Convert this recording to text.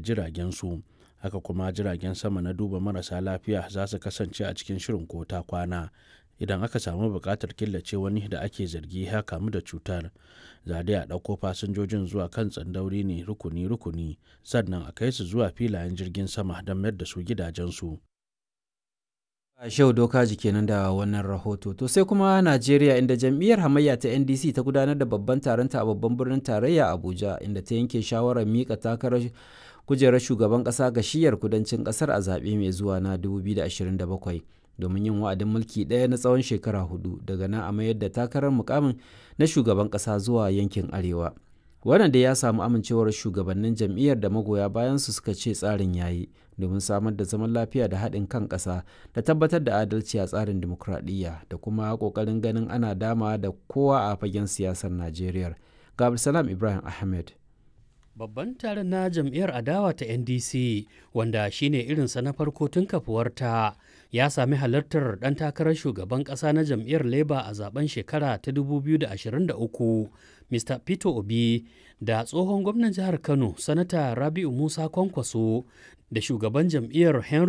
jiragen su haka kuma jiragen sama na duba marasa lafiya za su kasance a cikin shirin ko ta kwana idan aka samu buƙatar killace wani da ake zargi ya kamu da cutar za dai a ɗauko fasinjojin zuwa kan tsandauri ne rukuni-rukuni sannan a kai su zuwa filayen jirgin sama don mayar da su gidajensu. Shehu Dokaji kenan da wannan rahoto. To sai kuma Najeriya inda jam'iyyar hamayya ta NDC ta gudanar da babban taronta a babban birnin tarayya Abuja inda ta yanke shawarar mika takarar kujerar shugaban ƙasa ga shiyar kudancin ƙasar a zaɓe mai zuwa na 2027 domin yin wa'adin mulki ɗaya na tsawon shekara hudu daga nan a mayar da takarar mukamin na shugaban ƙasa zuwa yankin arewa. Wannan da ya samu amincewar shugabannin jam'iyyar da magoya bayan su suka ce tsarin yayi domin samar da zaman lafiya da haɗin kan ƙasa da tabbatar da adalci a tsarin dimokuraɗiyya da kuma ƙoƙarin ganin ana dama da kowa a fagen siyasar Najeriya. Ga Salam Ibrahim Ahmed. Babban taron na jam'iyyar adawa ta NDC wanda shine irinsa na farko tun kafuwarta ya sami halartar ɗan takarar shugaban ƙasa na jam'iyyar Labour a zaben shekara ta 2023 Mr. Peter Obi da tsohon gwamnan jihar Kano Sanata Rabi'u Musa Kwankwaso da shugaban jam'iyyar Henry